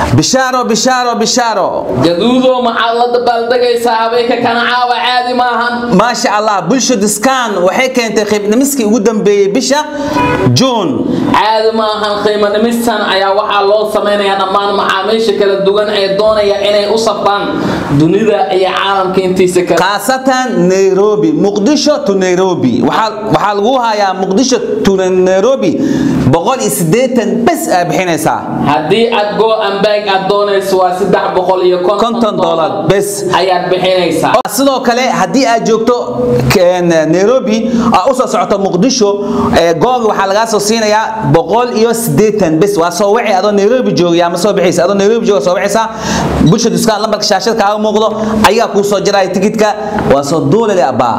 bishaaro bishaaro bishaaro gaduudo maxaad la dabaaldegaysaa habeenka kana caawa caadi maahan maasha allah bulsho diskaan waxay keentay qiibdhimiskii ugu dambeeyey bisha juun caadi maahan qiimo dhimistan ayaa waxaa loo samaynayaa dhammaan macaamiisha kala duwan ee doonaya inay u safraan dunida iyo caalamka intiisa kale khaasatan nairobi muqdisho to nairobi waxaa waxaa lagu hayaa muqdisho to nairobi boqol iyo siddeetan bes aa bixinaysaa haddii aad go ambag aad doonayso waa saddex boqol iyo konton konton dollar dollar bes ayaad bixinaysaa sidoo kale haddii aad joogto k- nairobi aa usoo socoto muqdisho ee googa waxaa lagaa soo siinayaa boqol iyo siddeetan bes waa soo wici adoo nairobi joogaya ama soo bixaysa adoo nairobi jooga soo bixaysa bulsha duskaan lambarka shaashada kaaga muuqdo ayaa kuu soo jiraya tikidka waa soo duulale abbaa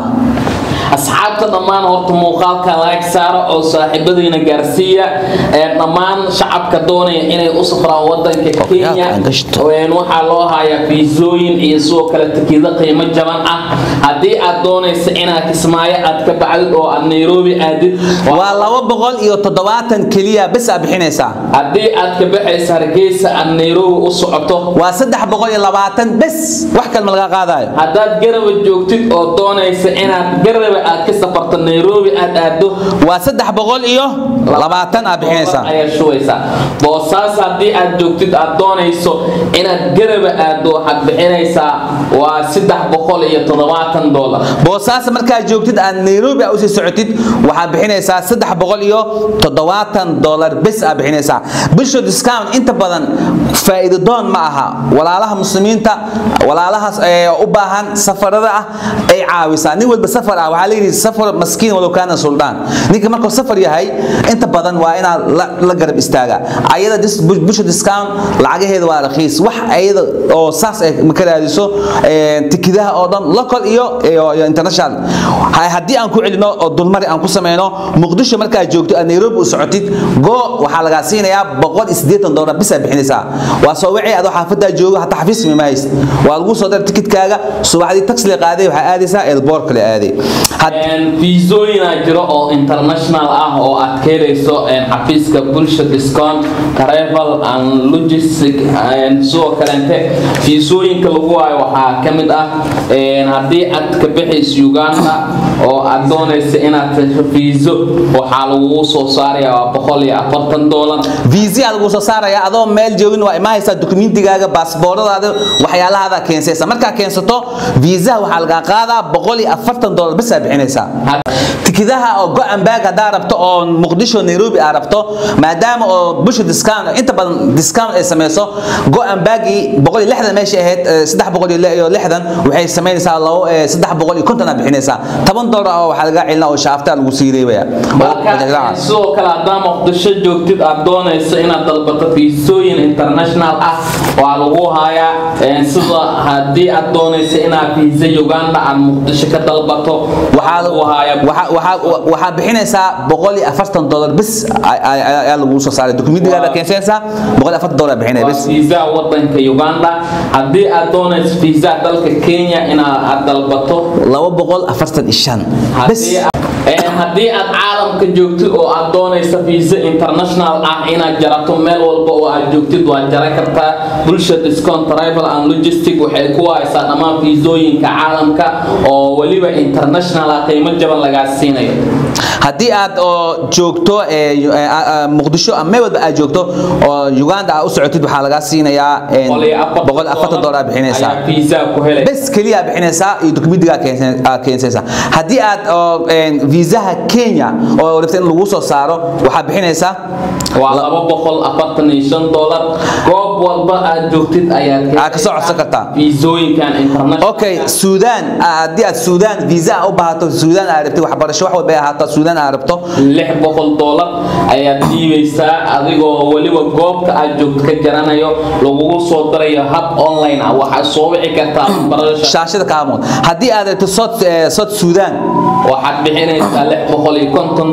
asxaabta dhammaan horta muuqaalka laag saaro oo saaxiibadiina gaarsiiya ee dhammaan shacabka doonaya inay u safraan wadanka kenya aan gashto. een waxaa loo hayaa fiisooyin iyo sidoo kale tikido qiimo jaban ah haddii aad doonaysa inaad kismaayo aad ka baxdid oo aad nairobi aadid waa laba boqol iyo toddobaatan keliya bes aa bixinaysaa haddii aad ka baxaysa hargeysa aad nairobi u socoto waa saddex boqol iyo labaatan bes wax kalma laga qaadayo haddaad garaba joogtid oo doonaysa inaad garaba aad ka safarto nairobi aad aado waa saddex boqol iyo labaatan aa bixinaysaa ayaa shubaysaa boosaas haddii aad joogtid aad doonayso inaad garaba aado waxaad bixinaysaa waa saddex boqol iyo toddobaatan dollar boosaas markaad joogtid aad nairobi aa usii socotid waxaad bixinaysaa saddex boqol iyo toddobaatan dollar bes aa bixinaysaa bulsho discount inta badan faa'iido doon ma aha walaalaha muslimiinta walaalahaas ee u baahan safarada ah ay caawisaa nin walba safar ah waxaa layidhi safar maskiin walow kaana suldaan ninka markuu safar yahay inta badan waa inaad la, la garab istaaga ayada dis- bu- bulsho discount lacagaheeda waa rakhiis wax ayada oo saas ay ka raadiso ee, tikidaha oo dhan local iyo iyo iyo international Ha- haddii aan ku celino oo dulmari aan ku sameyno muqdisho markaad joogto aad nairobi u socotid go waxaa lagaa siinayaa boqol iyo siddeetan dollar bisaa bixinaysaa waa soo wixii adoo xaafadaa joogo hataa xafiis ma hayst waa lagu soo dar tikidkaaga subaxdii taxi la qaaday waxaa aadaysaa elboor kale aaday Had- fiisooyinaa jiro oo international ah oo aad ka helayso een, xafiiska bulsha discount travel and logistic een, sidoo kalente fiisooyinka lagu waayo waxaa ka mid ah een, haddii aad ka bixayso uganda oo aad doonayso inaad hesho fiiso waxaa lagugu soo saaraya waa boqol iyo afartan dollar visa lagu soo saaraya adoo meel joogin waa imaahaysaa dukumiintigaaga baasbooradaada waxyaalahaada keensaysa markaa keensato viisaha waxaa lagaa qaadaa boqol iyo afartan dollar bes aa bixinaysaa tikidaha oo go-an baag haddaa rabto oo muqdisho nairobi aa rabto maadaama oo busha discount inta badan discount ay samayso go-an baagii boqol iyo lixdan meesha ahayd eh, saddex boqol iyo li- iyo lixdan waxay samaynaysaa labo eh, saddex boqol iyo konton aa bixinaysaa toban dollar oo waxaa laga celina oo shaaftaa lagu sii reebaya marka sidoo kale haddaa muqdisho joogtid aad doonayso inaad dalbato fiisooyin international ah waa lagu hayaa een, sida haddii aad doonayso inaad fiisa uganda aad muqdisho ka dalbato waxaa lagu hayaa waxaa- waxaa- waxaa bixinaysaa boqol iyo afartan dollar bis ay- ay- ay- ayaa lagu soo saaray dukumiintigaada Waa- keensanaysaa boqol iyo afartan dollar bixinaya waa bis fiisaha wadanka uganda haddii aad doonayso fiisaha dalka kenya inaad aad dalbato laba boqol afartan iyo shan bis haddii aad- een, haddii aad caalamka joogtid oo aad doonayso fiisa international ah inaad jarato meel walba oo aad joogtid waad jaran kartaa bulsha discount travel and logistic waxay ku haysaa dhammaan fiisooyinka caalamka oo weliba international ah qiimo jaban lagaa siinayo haddii aad oo joogto ee, yu- ee, a- a- muqdisho ama meel walba aad joogto oo uganda aad u socotid waxaa lagaa siinayaa een, boqol iyo afartan dollar bixinaysaa ayaa fiisaa ku helay bes keliya bixinaysaa iyo dukumiintigaa keensan- aa keensaysaa haddii aad oo een, viisaha kenya oo rabta in lagu soo saaro waxaa bixinaysaa waa laba boqol afartan iyo shan dollar goob walba aad joogtid ayaad Aad ka soo codsan kartaa. fiisooyinkan international okay suudaan haddii aad suudaan viisa u baahato suudaan aad rabtid waxbarasho wax walba ay ahaato suudaan aad rabto lix boqol dollar ayaad dhiibaysaa adigoo weliba goobta aad joogto ka jaranayo lagugu soo darayo hab online ah waxaad soo wici kartaa barasha shaashada kaamood haddii aad rabtid sod sod suudaan waxaad bixinaysaa lix boqol iyo konton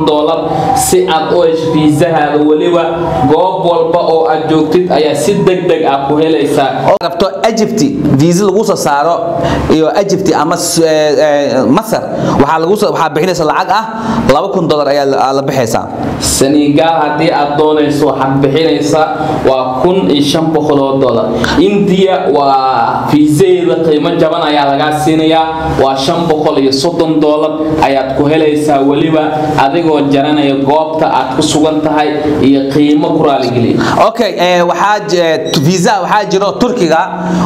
doolar si aad u hesho fiisahaada weliba goob walba oo aad joogtid ayaa si deg deg ah ku helaysaa oo rabto Egypt visa lagu soo saaro iyo Egypt ama s- eh, eh, Masar waxaa lagu soo waxaa bixinaysa lacag ah 2000 dollar ayaa la- la bixaysaa senegal haddii aad doonayso waxaad bixinaysaa waa kun iyo shan boqol oo dollar india waa fiisadeeda qiimo jaban ayaa lagaa siinayaa waa shan boqol iyo soddon dollar ayaad ku helaysaa weliba adigoo jaranaya goobta aad ku sugan tahay iyo qiimo ku raaligeliya okay eh, waxaa j- visa waxaa jiro turkiga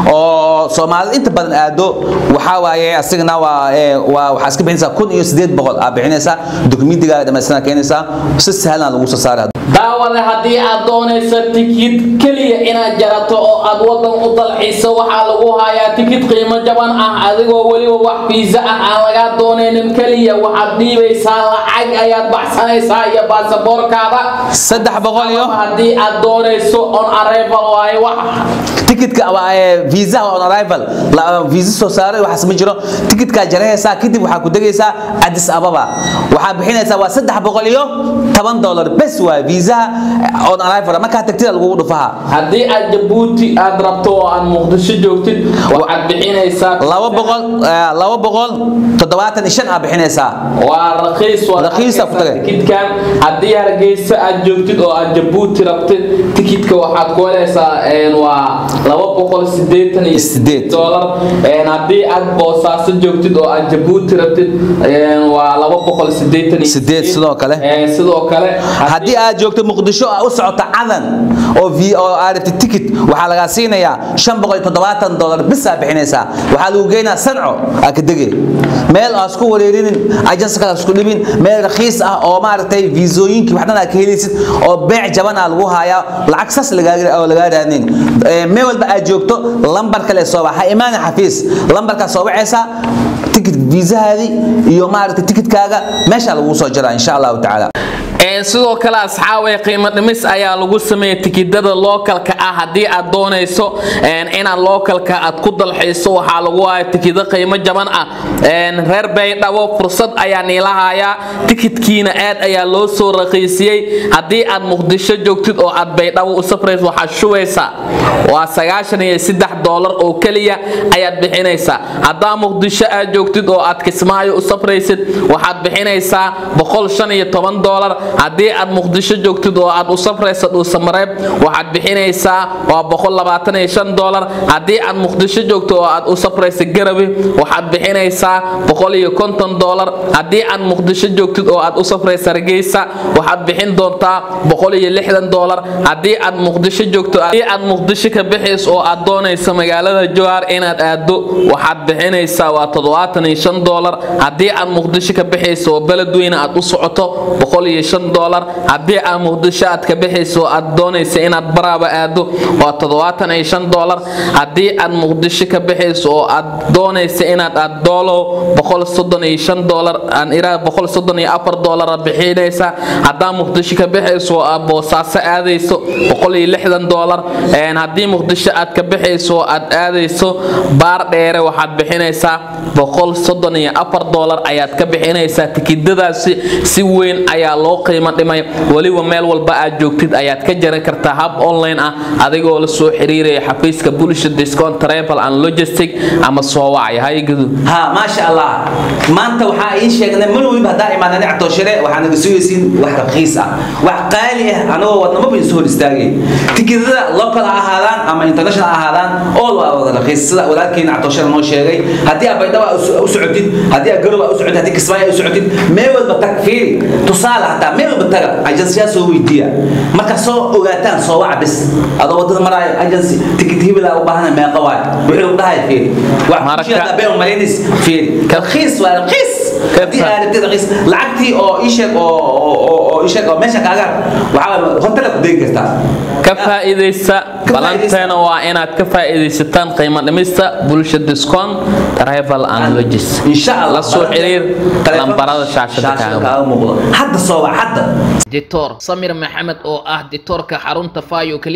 oo soomaalida inta badan aado waxaa waaye asigana waa eh, waa waxaa iska bixinaysaa kun iyo sideed boqol aa bixinaysaa dokumentiga dhammaystiran keenaysaa si sahlan lagu soo saara daawade haddii aad doonayso tikid keliya inaad jarato oo aad wadan u dalxiiso waxaa lagu hayaa tikid qiimo jaban ah adigoo weliba wax fiisa ah aan lagaa doonaynin keliya waxaad dhiibaysaa lacag ayaad baxsanaysaa iyo baasaboorkaada saddex boqol iyo haddii aad doonayso on arrival waaye wax tikitka waa eh, visa waa on arrival la visa soo saaray waxaas ma jiro tikitkaa jarahaysaa kadib waxaa ku degaysaa Addis Ababa waxaa bixinaysaa waa saddex boqol iyo toban dollar bes waa visa on arrival markaa tagtida lagugu dhufaha haddii aad jabuuti aad rabto oo aad muqdisho joogtid waxaad bixinaysaa laba boqol eh, laba boqol toddobaatan iyo shan aa bixinaysaa waa raqiis waa Raqiisa ku tagay. tikidkan haddii hargeysa aad joogtid oo aad jabuuti rabtid tikidka waxaad ku helaysaa een, waa laba boqol sideetan iyo Sideed. dollar Een, haddii aad boosaaso joogtid oo aad jabuuti rabtid een, waa laba boqol sideetan iyo Sideed sidoo kale. Een, sidoo kale haddii aad joogto muqdisho aa u socoto cadan oo v oo aad rabtid tikit waxaa lagaa siinayaa shan boqol iyo toddobaatan dollar bis aa bixinaysaa waxaa lagu geynaa sanco aa ka dege meel aa isku wareerinin ajansi kale isku dhibin meel rakiis ah oo maaragtay viisooyinkii waxdhan aa ka helaysid oo beec jaban aa lagu hayaa lacag sas lagaa oo lagaa raadinin Eh, meel walba aad joogto lambar kale soo baxa ha imaana xafiis lambarkaa soo wacaysaa tikit viisahaadii iyo maaragtay tikitkaaga meeshaa lagu soo jaraa insha allahu tacaala Een, sidoo kale asxaabay qiimo dhimis ayaa lagu sameeyay tikidada lookalka ah haddii aad doonayso een, inaad lookalka aad ku dalxiiso waxaa lagu haya tikida qiimo jaban ah Een, reer baydhabo fursad ayaa niilahayaa tikidkiina aad ayaa loo soo raqiisiyey haddii aad muqdisho joogtid oo aad baydhabo u safrayso waxaad shubaysaa waa sagaashan iyo saddex doolar oo keliya ayaad bixinaysaa haddaa muqdisho aad joogtid oo aad kismaayo u safraysid waxaad bixinaysaa boqol shan iyo toban doolar haddii aad muqdisho joogtid oo aad u safrayso dhuusamareeb waxaad bixinaysaa waa boqol labaatan iyo shan doolar haddii aad muqdisho joogto oo aad u safrayso garawe waxaad bixinaysaa boqol iyo konton doolar haddii aad muqdisho joogtid oo aad u safrayso hargeysa waxaad bixin doontaa boqol iyo lixdan doolar haddii aad muqdisho joogto haddii aad muqdisho ka bixayso oo aad doonayso magaalada jowhar inaad aado waxaad bixinaysaa waa toddobaatan iyo shan doolar haddii aad muqdisho ka bixayso oo beledweyne aad u socoto boqol iyo shan doolar haddii aad muqdisho aad ka bixayso oo aad doonayso inaad baraaba aado waa toddobaatan iyo shan doolar haddii aad muqdisho ka bixayso oo aad doonayso inaad aad doolow boqol soddon iyo shan doolar aan iraa boqol soddon iyo afar doolara bixinaysa haddaa muqdisho ka bixayso oo aad boosaaso aadayso boqol iyo lixdan doolar Een, haddii muqdisho aad ka bixayso oo aad aadayso baar dheere waxaad bixinaysaa boqol soddon iyo afar doolar ayaad ka bixinaysaa tikidadaasi si weyn ayaa loo qiimo dhimay weliba meel walba aad joogtid ayaad ka jaran kartaa hab online ah adigoo la soo xiriiraya xafiiska bulsha discount travel and logistic ama soo wacaya hay gudu ها ما شاء الله ما انت وحا اي شيء انا من وين بدا ايمان انا عطو شري وحا نغسويسين واحد رخيص اه واحد قالي اه انا ودنا ما بين سهول استاغي تكذا لوكال اهادان اما انترناشونال اهادان اول waa رخيص sida walaalkeen عطو شري noo sheegay hadii aad baydhaba u socotid hadii aad garoba u socotid hadii kismaayo u socotid meel walba tag fiiri tusaale hataa meel walba taga agensiyaa soo weydiiya marka soo ogaataan soo waca bis adoo wadada maraayo agency tikit hibila u baahana meeqa waay wuxuu dhahay fiiri wax Marka- بين مالينيس في رخيص ورخيص دي انا بدي رخيص لعقتي او ايشك او او ايشك او ماشي كاغا وحاول هوتلك دي كرتا ka faa'iidaysta Ka balanteena waa inaad ka faa'iidaysataan qiimo dhimista bulsha discount travel and logis ان شاء الله la soo xiriir lambarada shaashada kaaga حد صوب حد dictor samir maxamed oo ah dictoorka xarunta fayo clinic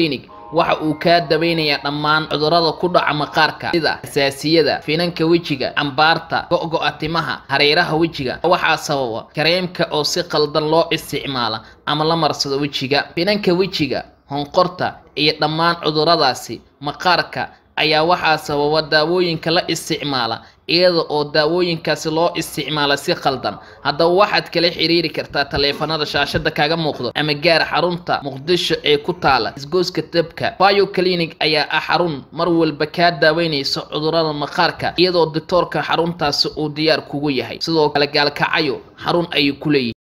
waxa uu kaa daweynayaa dhammaan cudurrada ku dhaca maqaarka sida xasaasiyada finanka wejiga cambaarta go-go-a timaha hareeraha wejiga waxaa sababa kareemka oo si qaldan loo isticmaala ama la marsado wejiga finanka wejiga honqorta iyo dhammaan cudurradaasi maqaarka ayaa waxaa sababa daawooyinka la isticmaala iyada oo daawooyinkaasi loo isticmaala si qaldan haddaba waxaad kala xiriiri kartaa taleefanada shaashada kaaga muuqdo ama gaar xarunta muqdisho ee ku taala isgooska dabka bio clinic ayaa ah xarun mar walba kaa daaweynaysa cudurrada maqaarka iyadoo doctoorka xaruntaasi uu diyaar kugu yahay sidoo kale gaalkacayo xarun ayay ku leeyihin